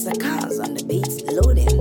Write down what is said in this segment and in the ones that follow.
Zakaz on the beats loading.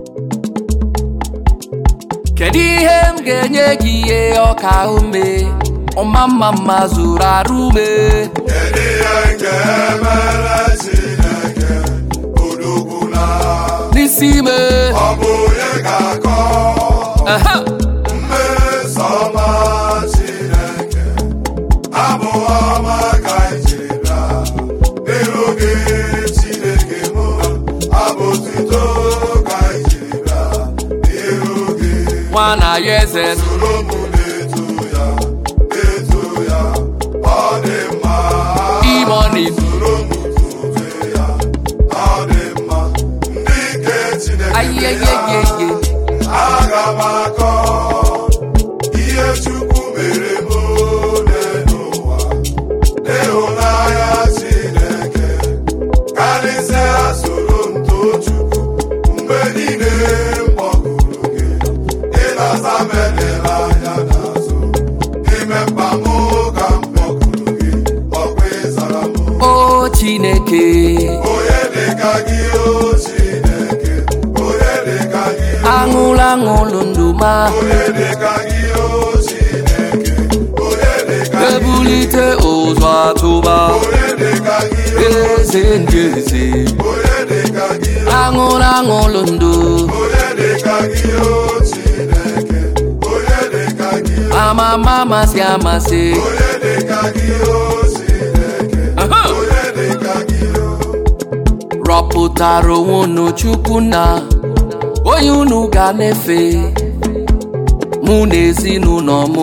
kedu ihe m ga-enye gị ihe ọka ume ọma mma mma zuru arụ ume Kedu ihe m ga-emere Chineke odogwu na n'isi ime ọ bụ onye ga-akọ Aha! mmeso ọma Chineke abụ ọma ka anyị jiri bịa n'iru gị Chineke mụ abụ otuto ka anyị jiri bịa n'iru gị nwa na ya eze soro m na-eto ya na-eto ya ọ dị mma imoni soro m tube ya ọ dị mma ndị nke Chineke ayeyeyeye aga m akọ ihe Chukwu mere m ole n'ụwa n'ịhụnanya Chineke karịsịa soro m too Chukwu mgbe niile m kpọkuru gị ịnasa m edela anya n'azụ n'ime mkpa m ka m kpọkuru gị ọkwa ịzara m o chineke onye dịka gị o Chineke onye dịka gị aṅụlụ aṅụlụ ndụ ma onye dịka gị o Chineke onye dịka gị ebulite ụzọ atụba onye dịka gị o eze ndị eze onye dịka gị aṅụlụ aṅụlụ ndụ onye dịka gị o Chineke onye dịka gị amama amasị amasị onye dịka gị o Chineke Aha! onye dịka gị o rọpụtara onwe unu chukwu na onye unu ga na-efe mụ na ezinụlọ m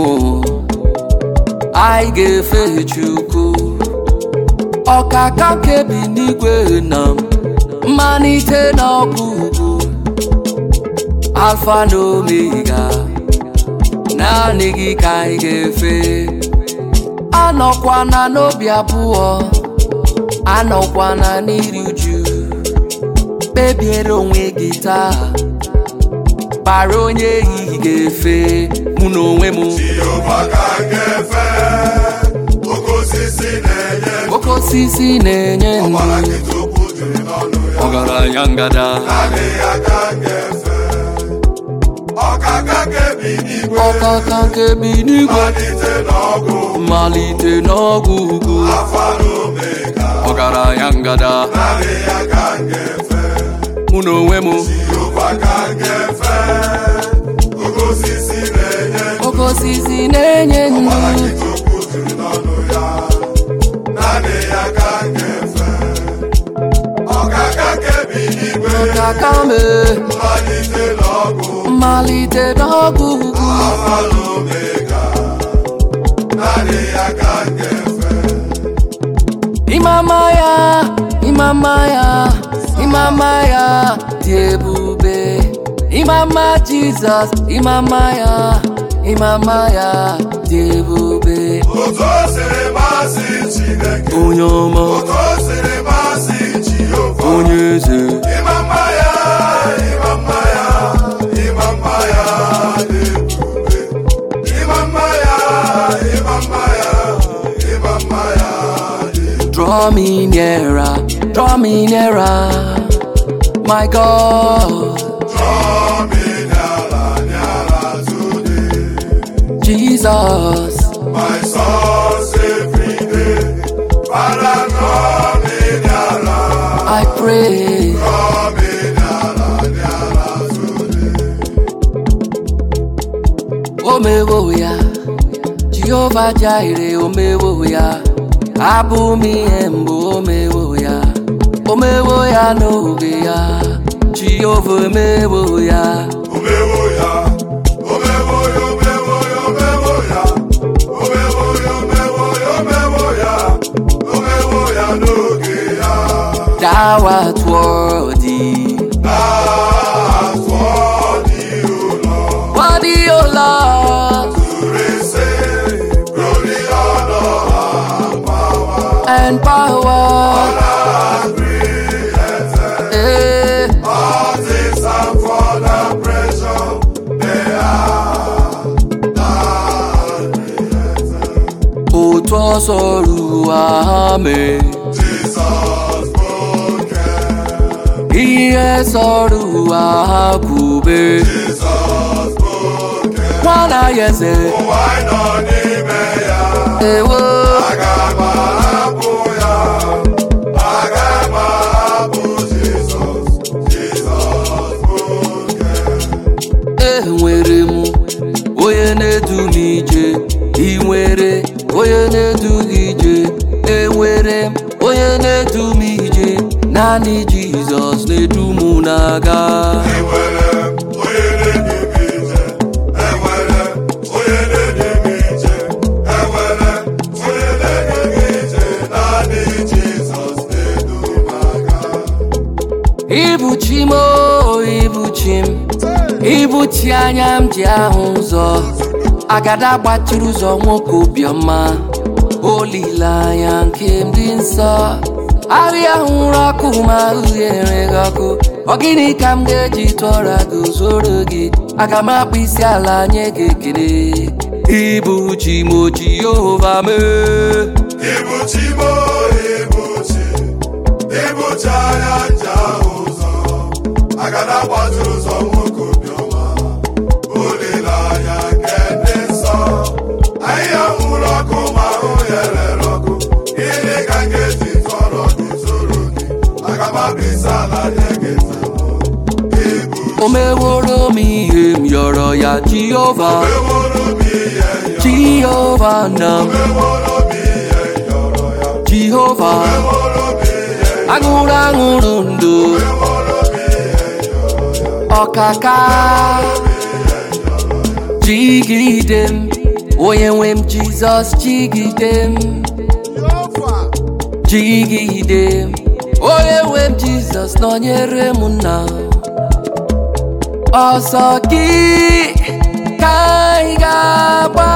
anyị ga-efe chukwu ọkaka kebi n'igwe na mmalite na ọgwụgwụ alfa na omega naanị gị ka anyị ga-efe anọkwana n'obi abụọ anọkwana n'iri uju kpebiere onwe gị taa kpara onye ehihie ga-efe mụ na onwe m Jehova ka m ga-efe oke osisi na-enye oke osisi na-enye ọgbara ndụ gị tupu jiri n'ọnụ ya ọgaranya ngada adịghị aka m ga-efe ọkaka kebi n'igwe ọkaka nke bi n'igwe malite n'ọgụ mmalite n'ọgwụ ugwu afa na omega ọgaranya ngada adịghị aka m ga-efe mụ na onwe m Jehova ka m ga-efe oke osisi na-enye oke osisi na-enye ọgbara ndụ gị tupu jiri n'ọnụ ya adịghị aka m ga-efe ọkaka kebi n'igwe ọkaka me malite n'ọgụ mmalite n'ọgwụ ugwu Alpha na Omega, adịghị aka m ga-efe. Imama ya, imama ya, imama ya dị ebube. Imama Jizọs, imama ya, imama ya dị ebube. Otu o siri masị Chineke, Onye ọma, otu o siri masị Jehova. onye eze, Ịma mma ya, ịma mma ya, ịma mma ya dị ebube. Ịma mma ya, ịma mma ya, ịma mma ya dị ebube. draw me nearer, draw me nearer, my God, Draw me nyala, nyala today. Jesus. My source every day. Father, draw me nyala, I pray, draw me nyala, nyala today. omewo ya jehova jaire omewo ya abụ m ihe mbụ omewo ya omewo ya n'oge ya jehova omewo ya Omewo ya, omewo ya, omewo ya, omewo ya. Omewo ya, omewo ya, omewo ya. Omewo ya n'oge ya. thou art worthy That's what you know. worthy o lord To receive glory, honor, and power. and power And created eh, all things are for the pressure they are not created. otu ọsọ ruo ame Jesus broken ihe sọrọ ụwa ha kwube Jizọs bụ oke nwana ya eze ụwa anyị nọ n'ime ya ewo aga m ahapụ ya aga m ahapụ Jizọs Jizọs bụ oke enwere m onye na-edu m ije ị nwere onye na-edu gị ije enwere m onye na-edu m ije naanị jizọs na-edu m na-aga enwere m onye na-edu m ije enwere m onye na-edu m ije enwere m onye na-edu m ije naanị Jizọs na-edu m aga ibuchi m o ibuchi m ibuchi anya m ji ahụ ụzọ agada gbachiri ụzọ nwoke obiọma olileanya nke m dị nsọ ahịa hụrụ ọkụ ma uhie enweghị ọkụ ọ gịnị ka m ga-eji tụọra gị zoro gị aga m akpụ isi ala nye gị ekele ibuchi m o jehova mee Ibuchi mo ibuchi ibuchi anya nje ahụ ụzọ agada gbachiri ụzọ nwoke obiọma olileanya nke ndị nsọ ahịhịa nwụrụ ọkụ ma ahụ ya rere ọkụ gịnị ka m ga-eji tọrọ gị zoro gị aga m abịsa ala nye gị taa ibu o meworo m ihe m yọrọ ya jehova meworo m ihe yọ jehova na m meworo m ihe yọrọ ya jehova meworo m ihe aṅụrụ aṅụrụ ndụ meworo m ihe yọrọ ya ọkaka jigide m onye nwe m jizọs jigide m jigide m onye nwe m jizọs nọnyere m nna ọsọ gị ka anyị ga-agba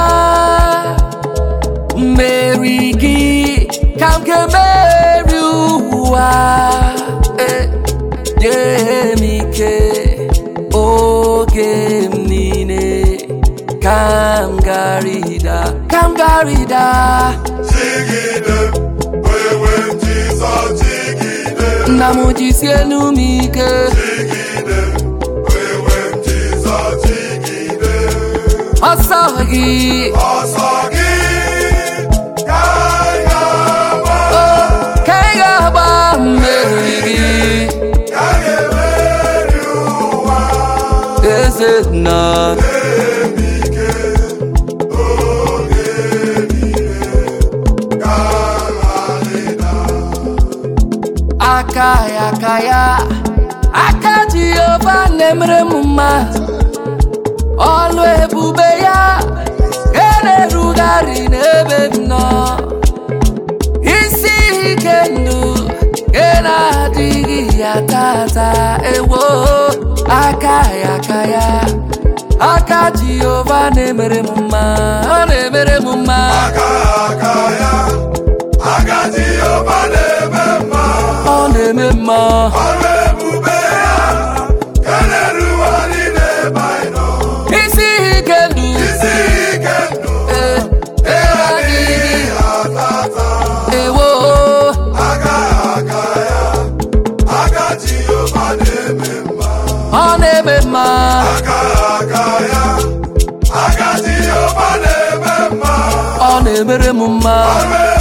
mmeri gị ka m ga-emeri ụwa Eh, nye m ike oge m niile ka m garịda ka m garịda Jigide m, onye nwe m Jizọs jigide m, nna m jisie enu m ike jigide m, onye nwe m Jizọs jigide m. ọsọ gị Ọsọ gị ka anyị ga-agba, ka ị ga-agba mmeri gị ka anyị ga-emeri ụwa. eze nna Emi ike oge niile ka anyị na aka ya aka ya aka jehova na-emere m mma ọlụ ebube ya ga na-erugharị n'ebe m nọ isi ike ndụ ga na-adịghị ya tata ewo aka ya aka ya aka jehova na-emere m mma ọ na-emere m mma aka aka ya aka Jehova na-eme mma ọ na-eme mma ọrụ ebube ya ka na-erugharị n'ebe anyị nọ isi ike ndụ isi ike ndụ eh, adịghị atata ewo aka aka ya aka Jehova na-eme mma ọ na-eme mma aka aka ya aka Jehova na-eme mma ọ na-emere m mma ọrụ